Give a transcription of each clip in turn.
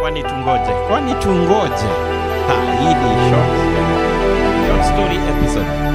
kwani tungoje kwani tungoje ha, hii ni short, short story episode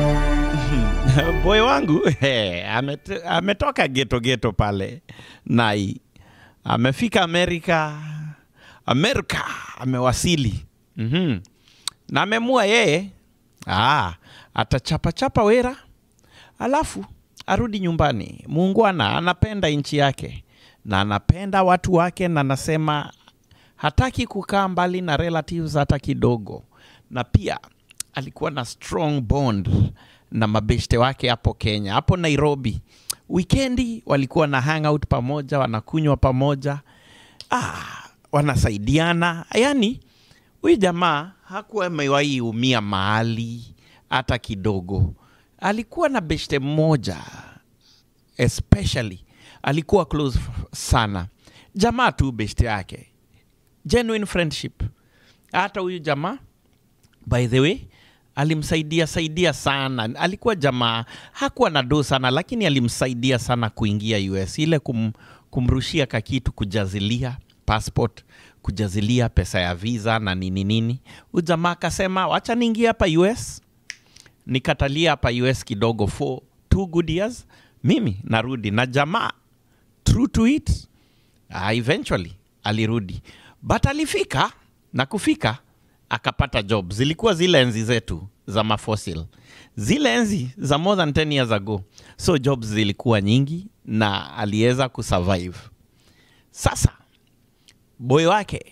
boy wangu he, amet, ametoka geto geto pale nai amefika amerika amerika amewasili mm-hmm. na amemua yeye ah, atachapachapa wera alafu arudi nyumbani muungwana anapenda nchi yake na anapenda watu wake na anasema hataki kukaa mbali na relatives hata kidogo na pia alikuwa na strong bond na mabeshte wake hapo kenya hapo nairobi wikendi walikuwa na hangout pamoja wanakunywa pamoja ah, wanasaidiana yani huyu jamaa hakuwa amewahi umia mahali hata kidogo alikuwa na beshte mmoja especially alikuwa close sana jamaa tu beshte yake genuine friendship hata huyu jamaa by the way alimsaidia saidia sana alikuwa jamaa hakuwa na do sana lakini alimsaidia sana kuingia us ile kum, kumrushia kakitu kujazilia passport kujazilia pesa ya visa na nini nini huyu jamaa akasema wacha niingie hapa us nikatalia hapa us kidogo for two good years mimi narudi na jamaa true to it uh, eventually alirudi but alifika na kufika akapata job zilikuwa zile enzi zetu za mafosil zile enzi za more than 10 years ago so jobs zilikuwa nyingi na aliweza kusurvive sasa boy wake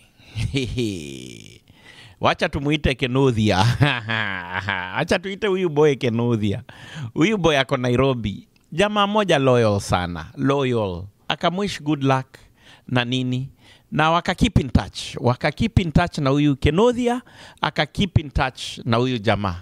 wacha tumuite kenudhia wacha tuite huyu boy kenudhia huyu boy ako nairobi jamaa moja loyal sana loyal akamwish good luck na nini na waka keep in touch waka keep in touch na huyu kenodhia aka keep in touch na huyu jamaa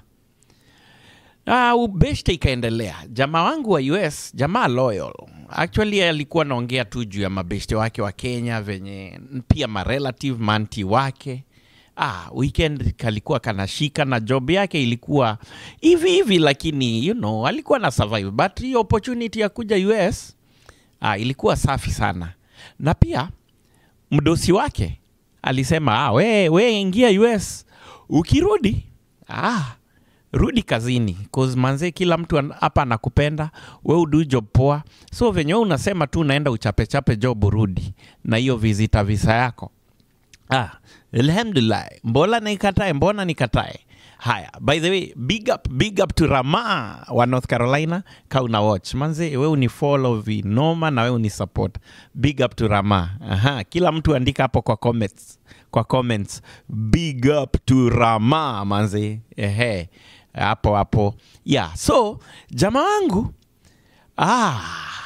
Uh, ubeshte ikaendelea jamaa wangu wa us jamaa loyal actually alikuwa naongea tu juu ya mabeshte wake wa kenya venye pia marelative manti wake ah, weekend kalikuwa kanashika na job yake ilikuwa hivi hivi lakini you know alikuwa na survive but hiyo opportunity ya kuja us ah, ilikuwa safi sana na pia mdosi wake alisema ah, we, we ingia us ukirudi ah, rudi kazini cause manze kila mtu an- hapa anakupenda we udu job poa so venye we unasema tu unaenda uchapechape job urudi na hiyo visita visa yako ah, alhamdulillah mbona nikatae mbona nikatae haya by the way big up big up to rama wa north carolina ka una watch manze we unifollow vinoma na we unisupport big up to rama Aha, kila mtu andika hapo kwa comments kwa comments big up to rama manze ehe hapo hapo yeah so jamaa wangu ah,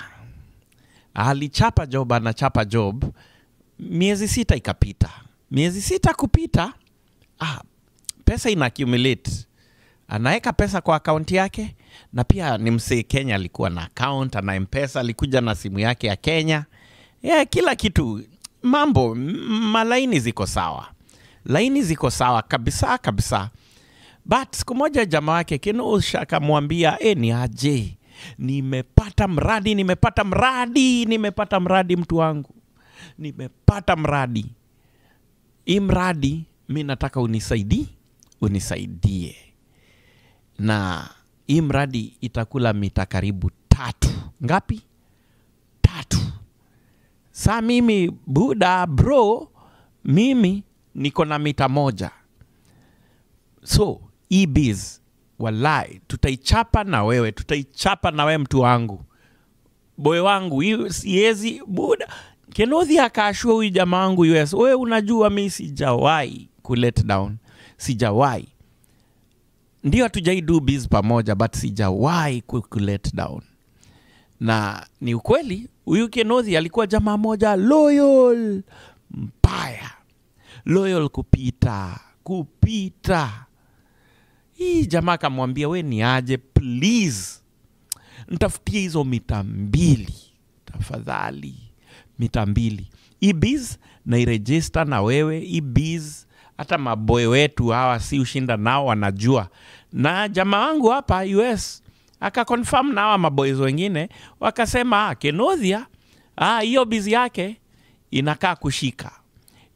alichapa job anachapa job miezi sita ikapita miezi sita kupita ah, pesa ina accumulate anaweka pesa kwa akaunti yake na pia ni msee kenya alikuwa na account ana mpesa alikuja na simu yake ya kenya yeah, kila kitu mambo m- malaini ziko sawa laini ziko sawa kabisa kabisa but siku moja jamaa wake kinusha akamwambia e, ni aje nimepata mradi nimepata mradi nimepata mradi mtu wangu nimepata mradi hii mradi mi nataka unisaidie unisaidie na hii mradi itakula mita karibu tatu ngapi tatu saa mimi buda bro mimi niko na mita moja so hii biz walai tutaichapa na wewe tutaichapa na wewe mtu wangu boy wangu hii siezi buda kenodhi akaashua huyu jamaa wangu us wewe unajua mi sijawahi kulet down sijawahi ndio hatujai do biz pamoja but sijawahi ku ku let down na ni ukweli huyu kenodhi alikuwa jamaa moja loyal mbaya loyal kupita kupita hii jamaa akamwambia we ni aje please ntafutie hizo mita mbili tafadhali mita mbili hii biz nairejista na wewe hii biz hata maboy wetu hawa si ushinda nao wanajua na jamaa wangu hapa us akakonfirm na hawa maboys wengine wakasema ah, kenodhia ah, hiyo bizi yake inakaa kushika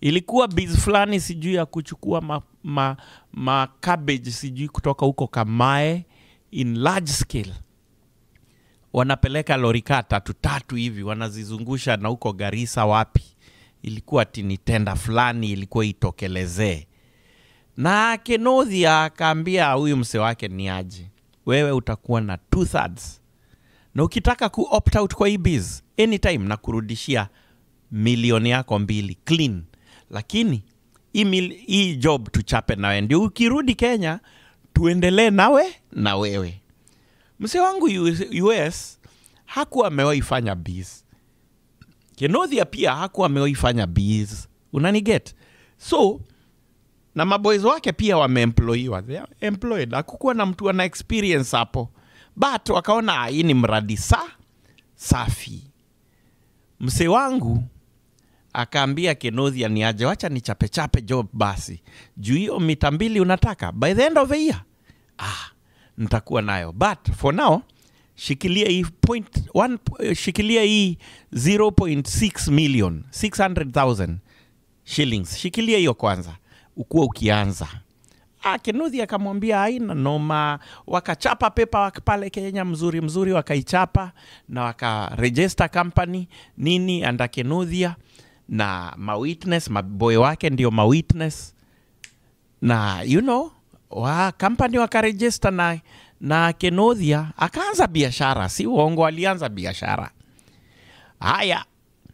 ilikuwa biz fulani sijui ya kuchukua ma, ma, ma cabbage sijui kutoka huko Kamae in large scale wanapeleka lorikaa tatu tatu hivi wanazizungusha na huko Garissa wapi, ilikuwa tini tenda fulani ilikuwa itokelezee, na Kenothi akaambia huyu mse wake ni aje, wewe utakuwa na two thirds, na ukitaka ku opt out kwa hii biz anytime na kurudishia milioni yako mbili clean, lakini hii, mil, hii job tuchape nawe, ndio ukirudi Kenya tuendelee nawe na wewe mse wangu US hakuwa amewahi fanya biz. Kenothia pia hakuwa amewahi fanya biz, unaniget? So na maboys wake pia wameemployiwa, they are employed. Hakukuwa na mtu ana experience hapo, but wakaona "Ah, hii ni mradi sa safi. Mse wangu akaambia Kenothia ni aje, wacha ni chape chape job basi, juu hiyo mita mbili unataka by the end of the year ah, nitakuwa nayo but for now shikilia hii point one, eh, shikilia hii 0.6 million 600,000 shillings shikilia hiyo kwanza ukuwa ukianza Ah, Kinuthi akamwambia haina noma, wakachapa pepa wak- pale Kenya mzuri mzuri, wakaichapa na wakaregister company nini anda Kinuthia na mawitness maboy wake ndio mawitness na you know wa company wakaregister na, na Kenothia akaanza biashara, si uongo, alianza biashara. Haya,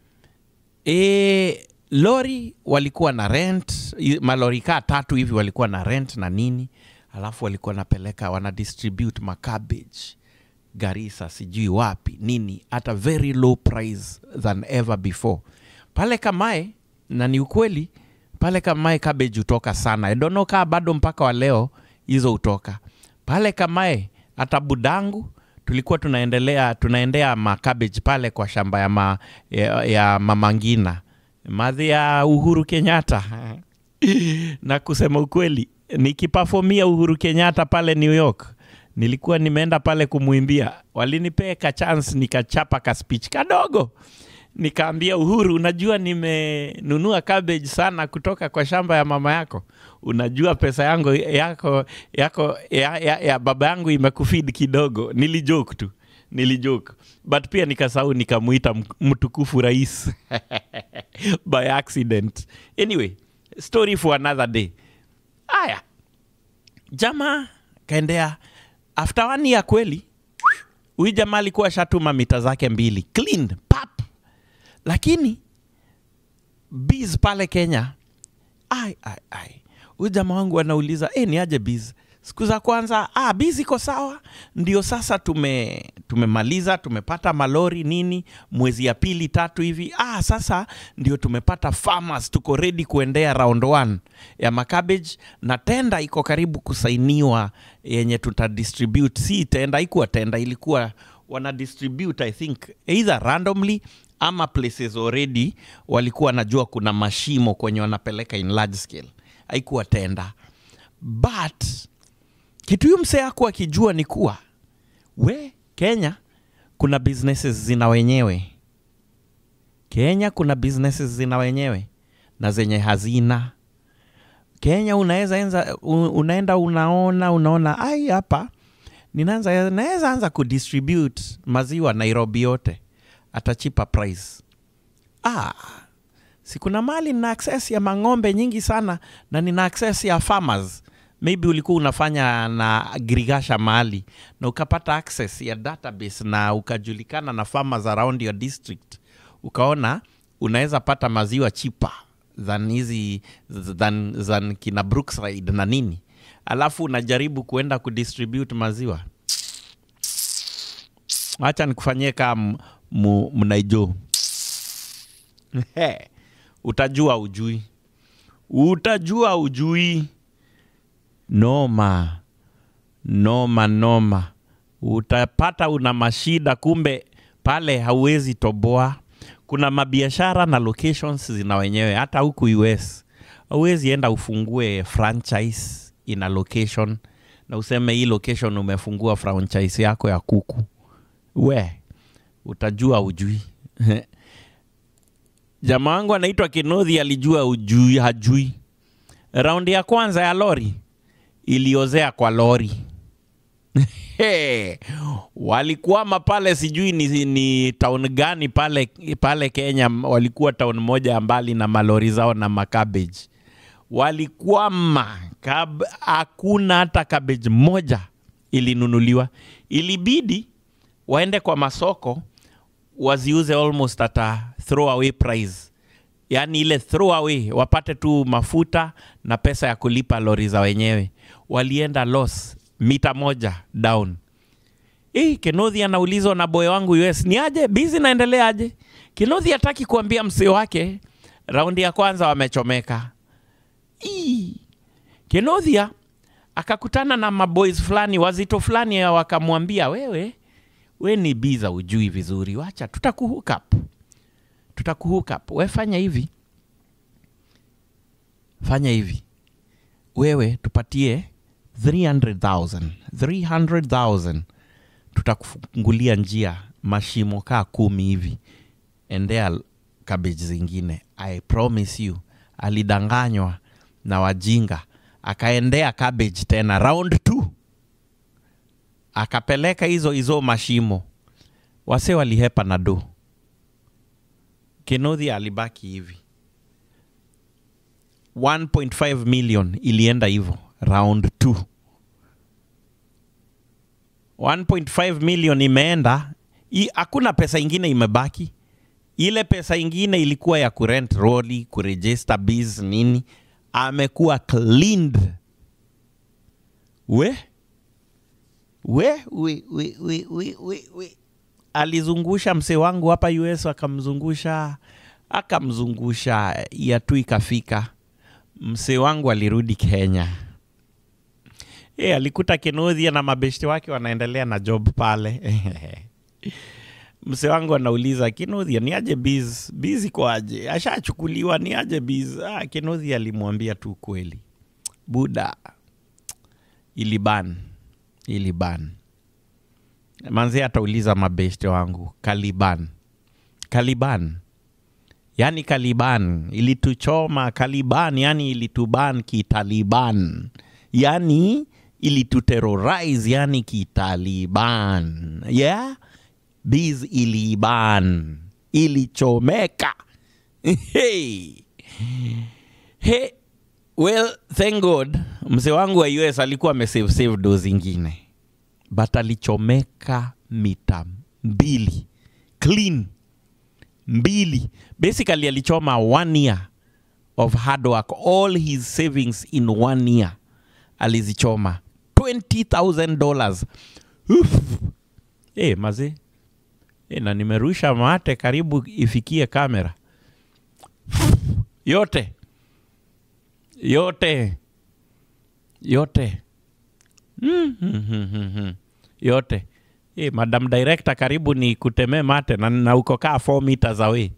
e, lori walikuwa na rent, i- malori kaa tatu hivi walikuwa na rent na nini, alafu walikuwa napeleka wana distribute macabbage Garissa, sijui wapi nini, at a very low price than ever before pale Kamae, na ni ukweli pale Kamae cabbage hutoka sana. I don't know kaa bado mpaka wa leo hizo hutoka pale Kamae. Hata budangu tulikuwa tunaendelea tunaendea ma cabbage pale kwa shamba ya, ma, ya, ya Mama Ngina madhi ya Uhuru Kenyatta na kusema ukweli, nikipafomia Uhuru Kenyatta pale New York nilikuwa nimeenda pale kumwimbia, walinipea ka chance nikachapa ka speech kadogo nikaambia Uhuru, unajua nimenunua cabbage sana kutoka kwa shamba ya mama yako. Unajua pesa yangu yako yako ya, ya, ya baba yangu imekufeed kidogo. Nilijoke tu, nilijoke but pia nikasahau nikamuita m- mtukufu rais by accident. Anyway, story for another day. Aya, jamaa kaendea after one year kweli huyu jamaa alikuwa ashatuma mita zake mbili clean pap lakini biz pale kenya ai, ai, ai. huyu jamaa wangu anauliza e, ni aje biz siku za kwanza ah, biz iko sawa ndio sasa tume tumemaliza tumepata malori nini mwezi ya pili tatu hivi ah, sasa ndio tumepata farmers tuko ready kuendea round one ya macabbage na tenda iko karibu kusainiwa yenye tutadistribute si tenda ikuwa tenda ilikuwa wana distribute i think either randomly ama places already walikuwa wanajua kuna mashimo kwenye wanapeleka in large scale haikuwa tenda but kitu huyu msee aku akijua ni kuwa we kenya kuna businesses zina wenyewe kenya kuna businesses zina wenyewe na zenye hazina kenya unaweza enza, u- unaenda unaona unaona ai hapa ninaanza naweza anza kudistribute maziwa nairobi yote at a cheaper price ah, si kuna mali nina access ya mang'ombe nyingi sana na nina access ya farmers maybe ulikuwa unafanya na agrigasha mahali na ukapata access ya database na ukajulikana na farmers around your district ukaona unaweza pata maziwa chipa than hizi than, than kina brookside na nini alafu unajaribu kuenda kudistribute maziwa wacha nikufanyie kaa mnaijo utajua ujui utajua ujui noma noma noma utapata una mashida kumbe pale hauwezi toboa kuna mabiashara na locations zina wenyewe hata huku us hauwezi enda ufungue franchise ina location na useme hii location umefungua franchise yako ya kuku we utajua ujui jamaa wangu anaitwa Kinodhi alijua ujui hajui. Raundi ya kwanza ya lori iliozea kwa lori Hey, walikwama pale, sijui ni, ni town gani pale, pale Kenya. Walikuwa town moja ya mbali na malori zao na makabeji, walikwama kab, hakuna hata cabbage moja ilinunuliwa. Ilibidi waende kwa masoko waziuze almost at a throwaway price, yaani ile throwaway, wapate tu mafuta na pesa ya kulipa lori za wenyewe. Walienda loss mita moja down. Hii Kinodhi anaulizwa na boy wangu US, ni aje bizi naendelea aje? Kinodhi hataki kuambia msee wake raundi ya kwanza wamechomeka. Ii. Kinodhia akakutana na maboys fulani wazito fulani, wakamwambia wewe, we ni biza, ujui vizuri, wacha tutakuhook up, tutakuhook up. We fanya hivi, fanya hivi, wewe tupatie 300,000 300,000 tutakufungulia njia mashimo kaa kumi hivi, endea cabbage zingine. I promise you, alidanganywa na wajinga, akaendea cabbage tena round 2 akapeleka hizo hizo mashimo, wase walihepa na do. Kinodhi alibaki hivi, 1.5 million ilienda hivyo round 2 1.5 million imeenda, I- hakuna pesa ingine imebaki. Ile pesa ingine ilikuwa ya kurent roli, kuregister biz nini, amekuwa cleaned. We we we we we we we, we. Alizungusha msee wangu hapa US, akamzungusha akamzungusha, ya tu ikafika, msee wangu alirudi Kenya. E, alikuta Kinodhi na mabeshte wake wanaendelea na job pale. Mse wangu anauliza Kinodhi, ni aje biz? Biz iko aje? Ashachukuliwa, ni aje biz? Ah, Kinodhi alimwambia tu kweli, buda, iliban iliban. Manzi atauliza mabeshte wangu, Kaliban, Kaliban yani Kaliban ilituchoma, Kaliban yani ilituban kitaliban, yani ilituterrorize, yani kitaliban, yeah? Biz iliban, ilichomeka. hey. Hey. Well, thank God mzee wangu wa US alikuwa amesave save do zingine, but alichomeka mita mbili clean mbili basically alichoma one year of hard work all his savings in one year alizichoma 20000 dollars hey, maze hey, na nimerusha mate karibu ifikie kamera yote yote yote mm, mm, mm, mm, mm. yote hey, madam director karibu ni kutemee mate na, na uko kaa 4 meters away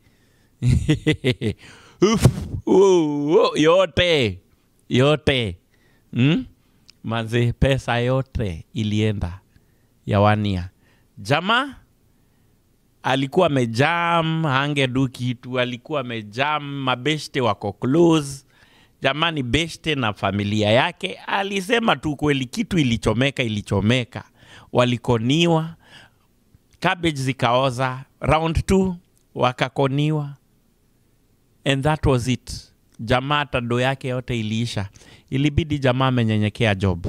Uf, uh, uh, yote yote mm? Manze, pesa yote ilienda ya wania. Jamaa alikuwa amejam, hangedu kitu, alikuwa amejam, mabeshte wako close. Jamani, beshte na familia yake alisema tu kweli, kitu ilichomeka, ilichomeka, walikoniwa, cabbage zikaoza, round 2 wakakoniwa, and that was it. Jamaa tado yake yote iliisha, ilibidi jamaa amenyenyekea job.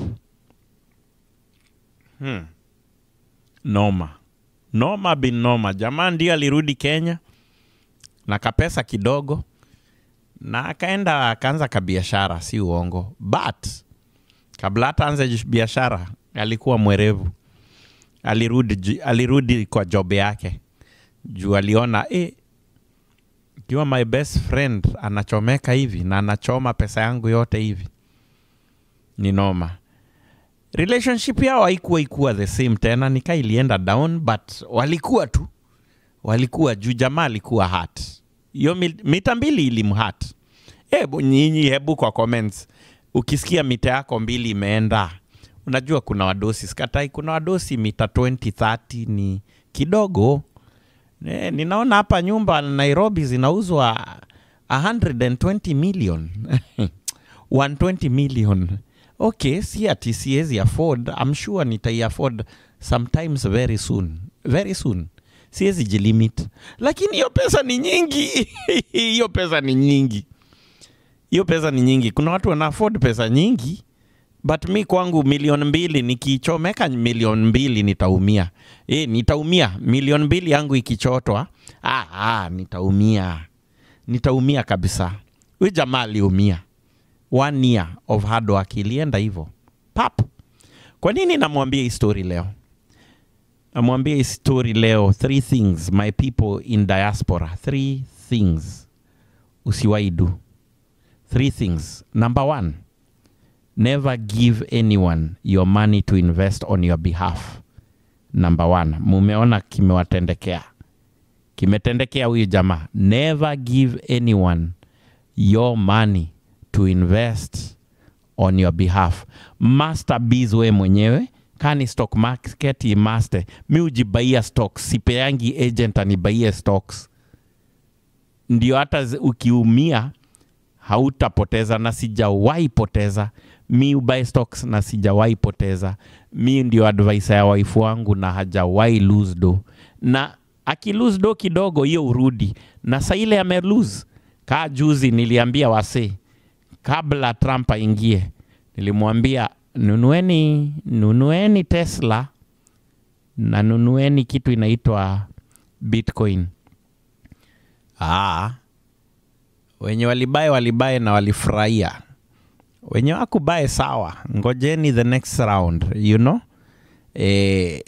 Hmm. Noma noma bin noma. Jamaa ndio alirudi Kenya na kapesa kidogo, na akaenda akaanza kabiashara, si uongo, but kabla hata anze biashara alikuwa mwerevu. Alirudi, ju- alirudi kwa job yake juu aliona eh, ikiwa my best friend anachomeka hivi na anachoma pesa yangu yote hivi ni noma relationship yao haikuwa ikuwa the same tena nika ilienda down but walikuwa tu walikuwa juu jamaa alikuwa hat hiyo mi- mita mbili ilimhat hebu nyinyi hebu kwa comments ukisikia mita yako mbili imeenda unajua kuna wadosi skatai kuna wadosi mita 20 30 ni kidogo e, ninaona hapa nyumba nairobi zinauzwa 120 million 120 million okay si ati siwezi afford I'm sure nitai afford sometimes very soon very soon siwezi jilimit lakini hiyo pesa ni nyingi hiyo pesa ni nyingi hiyo pesa ni nyingi kuna watu wana afford pesa nyingi but mi kwangu milioni mbili nikichomeka milioni mbili nitaumia e, nitaumia milioni mbili yangu ikichotwa ah, ah, nitaumia nitaumia kabisa huyu jamaa aliumia one year of hard work ilienda hivyo pap kwa nini namwambia hii story leo namwambia hii story leo three things my people in diaspora three things usiwaidu three things number one never give anyone your money to invest on your behalf number one mumeona kimewatendekea kimetendekea huyu jamaa never give anyone your money to invest on your behalf master biz we mwenyewe kani stock market imaste mi ujibaia stocks sipeangi agent anibaie stocks ndio hata zi- ukiumia hautapoteza na sijawahi poteza mi ubuy stocks na sijawahi poteza mi ndio advisor ya waifu wangu na hajawahi lose do na akilose do kidogo hiyo urudi na sa ile ame lose kaa juzi niliambia wasee kabla trump aingie nilimwambia nunueni nunueni tesla na nunueni kitu inaitwa bitcoin ah, wenye walibae walibae na walifurahia wenye wakubae sawa ngojeni the next round you know eh,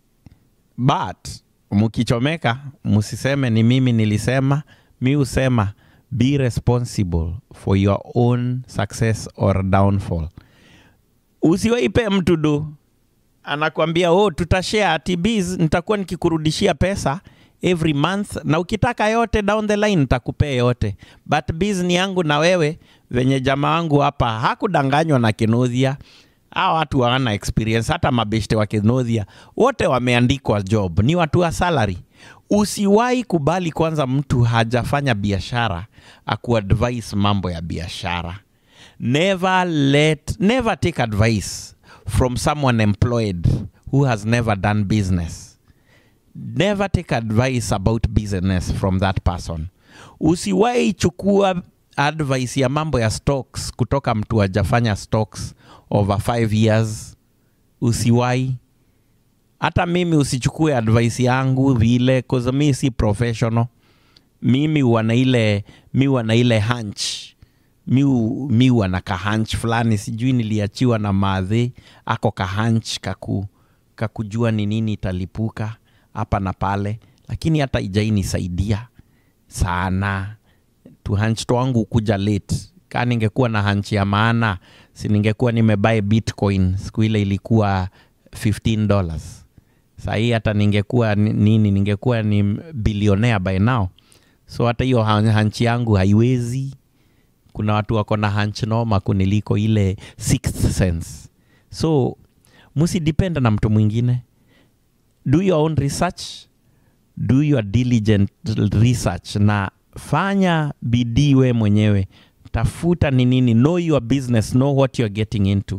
but mkichomeka msiseme ni mimi nilisema mi husema be responsible for your own success or downfall usiwaipe mtu do anakwambia oh, tutashare ati biz nitakuwa nikikurudishia pesa every month na ukitaka yote down the line nitakupea yote but biz ni yangu na wewe venye jamaa wangu hapa hakudanganywa na kinodhia hawa watu hawana experience hata mabeshte wa kinodhia wote wameandikwa job ni watu wa salary usiwahi kubali kwanza mtu hajafanya biashara akuadvise mambo ya biashara never let never take advice from someone employed who has never done business never take advice about business from that person usiwahi chukua advice ya mambo ya stocks kutoka mtu hajafanya stocks over five years usiwahi hata mimi usichukue advice yangu vile cause mi si professional mimi wana ile mi wana ile hunch mi, u- mi wana kahanch fulani sijui niliachiwa na madhe ako kahanch kaku kakujua ni nini italipuka hapa na pale lakini hata ijainisaidia sana tuhanch twangu kuja late ka ningekuwa na hanchi ya maana si ningekuwa nimebae bitcoin siku ile ilikuwa 15 dollars sahii hata ningekuwa ni- nini ningekuwa ni bilionea by now so hata hiyo han- hanchi yangu haiwezi kuna watu wako na hunch noma kuniliko ile sixth sense so musidepend na mtu mwingine do your own research do your diligent research na fanya bidii we mwenyewe tafuta ni nini know your business know what you're getting into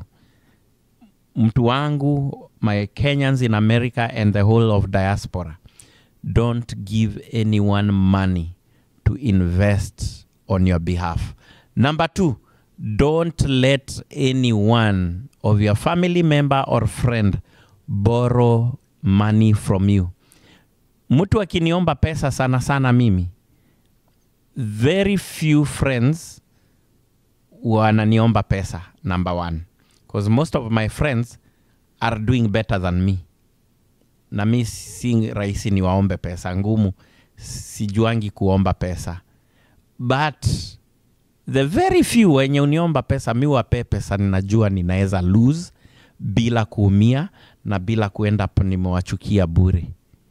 mtu wangu my kenyans in america and the whole of diaspora don't give anyone money to invest on your behalf number two don't let anyone of your family member or friend borrow money from you mtu akiniomba pesa sana sana mimi very few friends wananiomba pesa number one because most of my friends are doing better than me na mi si rahisi niwaombe pesa ngumu sijuangi kuomba pesa but the very few wenye uniomba pesa mi wapee pesa ninajua ninaweza lose bila kuumia na bila kuenda nimewachukia bure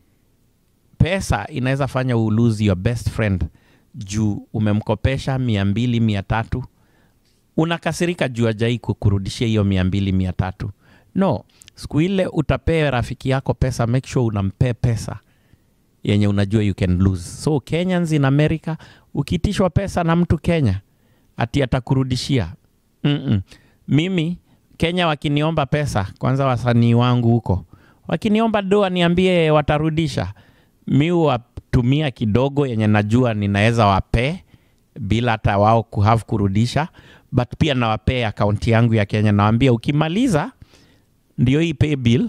pesa inaweza fanya u lose your best friend juu umemkopesha mia mbili mia tatu unakasirika juu ajai kukurudishia hiyo mia mbili mia tatu no siku ile utapee rafiki yako pesa make sure unampee pesa yenye unajua you can lose so kenyans in america ukitishwa pesa na mtu kenya ati atakurudishia Mm-mm. mimi kenya wakiniomba pesa kwanza wasanii wangu huko wakiniomba doa niambie watarudisha mi watumia kidogo yenye najua ninaweza wapee bila hata wao kuhave kurudisha but pia nawapee akaunti yangu ya kenya nawambia ukimaliza ndio hii pay bill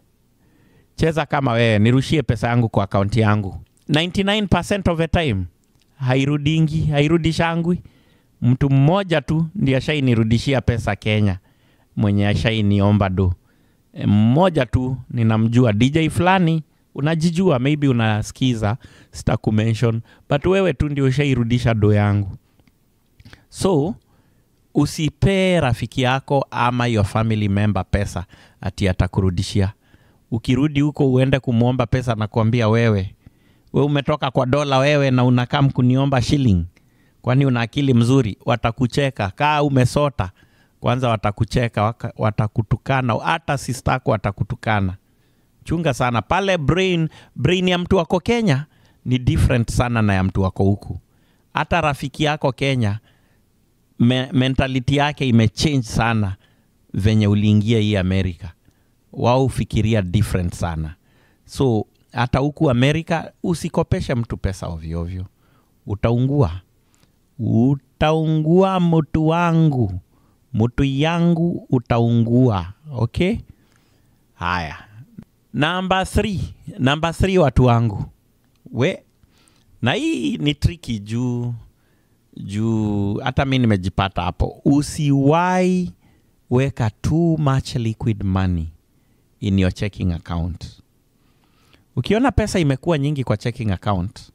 cheza kama wewe nirushie pesa yangu kwa akaunti yangu 99% of the time hairudingi hairudishangwi mtu mmoja tu ndiye ashainirudishia pesa kenya mwenye ashainiomba do E, mmoja tu ninamjua dj fulani unajijua maybe unasikiza sitakumention but wewe tu ndio ushairudisha do yangu so usipee rafiki yako ama your family member pesa ati atakurudishia ukirudi huko uende kumwomba pesa na kuambia wewe we umetoka kwa dola wewe na unakaa mkuniomba shilling kwani una akili mzuri watakucheka kaa umesota kwanza watakucheka waka- watakutukana hata sistako watakutukana chunga sana pale brain brain ya mtu wako kenya ni different sana na ya mtu wako huku hata rafiki yako kenya me, mentality yake imechange sana venye uliingia hii amerika wao hufikiria different sana so hata huku amerika usikopeshe mtu pesa ovyoovyo utaungua utaungua mtu wangu mtu yangu utaungua okay haya namba 3 namba 3 watu wangu we na hii ni triki juu juu hata mi nimejipata hapo usiwai weka too much liquid money in your checking account ukiona pesa imekuwa nyingi kwa checking account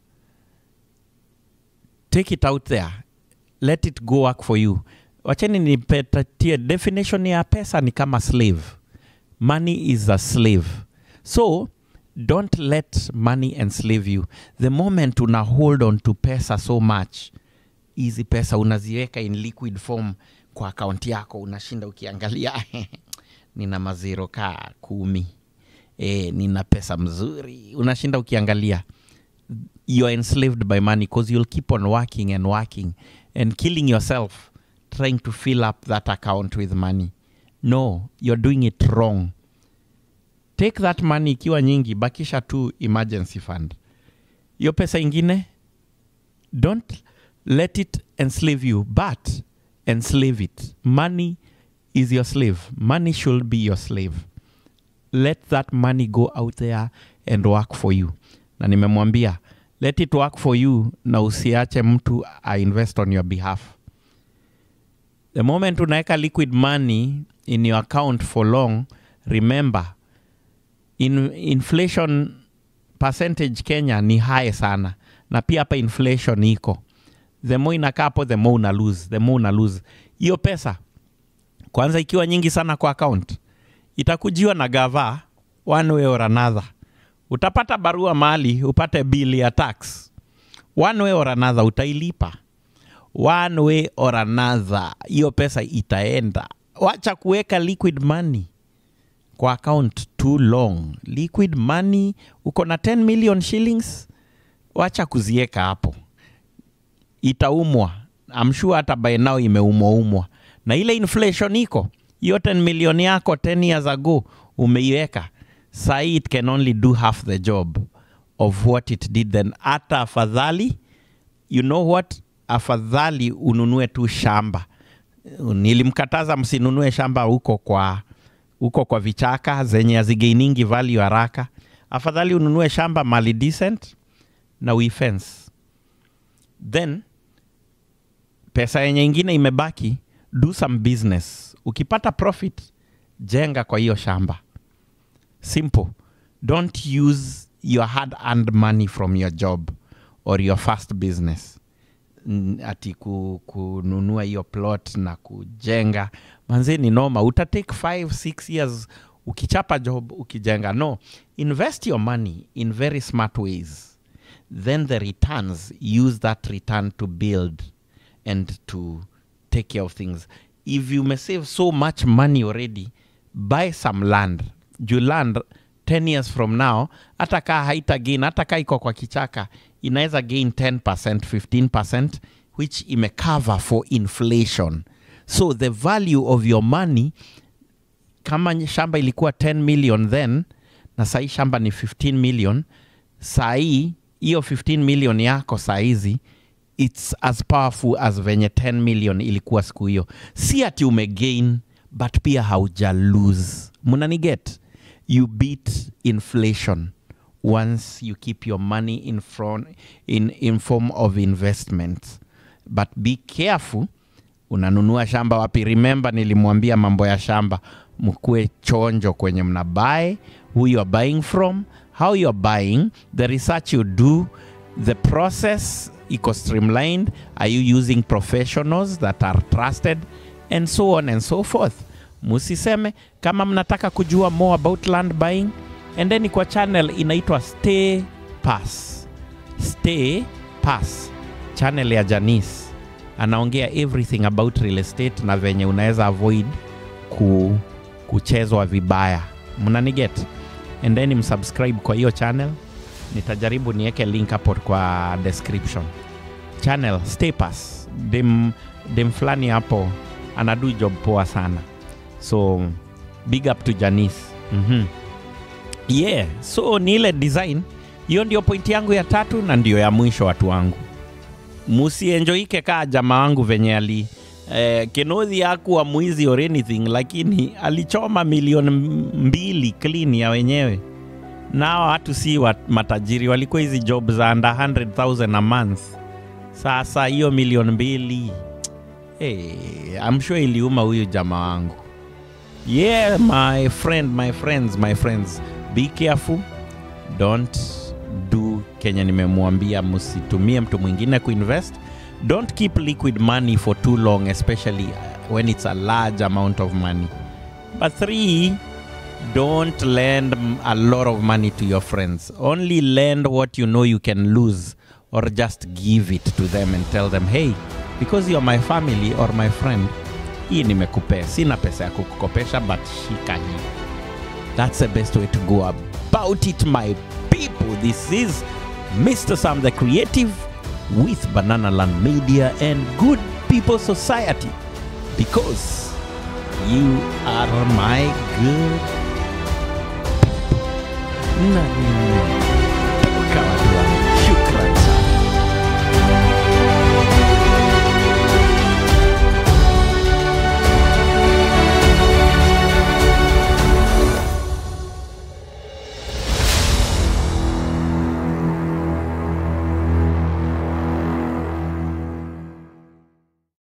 take it out there let it go work for you wacheni nipetie definition ya pesa ni kama slave money is a slave so don't let money enslave you the moment una hold on to pesa so much hizi pesa unaziweka in liquid form kwa akaunti yako unashinda ukiangalia nina maziro kaa kumi e, nina pesa mzuri unashinda ukiangalia you are enslaved by money because you'll keep on working and working and killing yourself trying to fill up that account with money no you're doing it wrong take that money ikiwa nyingi bakisha tu emergency fund hiyo pesa ingine don't let it enslave you but enslave it money is your slave money should be your slave let that money go out there and work for you na nimemwambia let it work for you na usiache mtu ainvest on your behalf the moment unaweka liquid money in your account for long remember in, inflation percentage kenya ni high sana na pia hapa inflation iko the more inakaa hapo the more una lose the more una lose hiyo pesa kwanza ikiwa nyingi sana kwa account itakujiwa na gava one way or another utapata barua mali upate bili ya tax one way or another utailipa one way or another hiyo pesa itaenda wacha kuweka liquid money kwa account too long liquid money uko na 10 million shillings wacha kuzieka hapo itaumwa I'm sure hata by now imeumwaumwa na ile inflation iko hiyo 10 million yako 10 years ago umeiweka sai it can only do half the job of what it did then hata afadhali you know what afadhali ununue tu shamba nilimkataza msinunue shamba huko kwa huko kwa vichaka zenye hazigainingi value haraka afadhali ununue shamba mali decent na uifence then pesa yenye ingine imebaki do some business ukipata profit jenga kwa hiyo shamba simple don't use your hard earned money from your job or your first business N- ati ku, kununua hiyo plot na kujenga manzi ni noma utatake 5 6 years ukichapa job ukijenga no invest your money in very smart ways then the returns use that return to build and to take care of things if you may save so much money already buy some land juu land 10 years from now hata kaa haita gain hata kaa iko kwa kichaka inaweza gain 10% 15% which imecover for inflation so the value of your money kama shamba ilikuwa 10 million then na sahii shamba ni 15 million sahii hiyo 15 million yako sahizi its as powerful as venye 10 million ilikuwa siku hiyo si ati umegain but pia hauja lose munaniget you beat inflation once you keep your money in, front, in, in form of investment but be careful unanunua shamba wapi remember nilimwambia mambo ya shamba mkuwe chonjo kwenye mnabae who you are buying from how you are buying the research you do the process iko streamlined are you using professionals that are trusted and so on and so forth musiseme kama mnataka kujua more about land buying endeni kwa channel inaitwa stay pass stay pass channel ya janis anaongea everything about real estate na venye unaweza avoid ku, kuchezwa vibaya mnaniget endeni msubscribe kwa hiyo channel nitajaribu niweke link hapo kwa description channel stay pass dem, dem fulani hapo anadu job poa sana so big up to janis mm-hmm. yeah so ni ile design hiyo ndio pointi yangu ya tatu na ndio ya mwisho watu wangu musienjoike kaa jama wangu venye ali eh, kenodhi akuwa mwizi or anything lakini alichoma milioni mbili clean ya wenyewe nao watu si wa matajiri walikuwa hizi job za under 100000 a month sasa hiyo milioni mbili hey, I'm sure iliuma huyu jama wangu yeah my friend my friends my friends be careful don't do kenye nimemwambia msitumie mtu mwingine kuinvest don't keep liquid money for too long especially uh, when it's a large amount of money but three don't lend m- a lot of money to your friends only lend what you know you can lose or just give it to them and tell them hey because you're my family or my friend hii nimekupea sina pesa ya kukukopesha but shika hii that's the best way to go about it my people this is mr sam the creative with banana land media and good people society because you are my good people. Nani?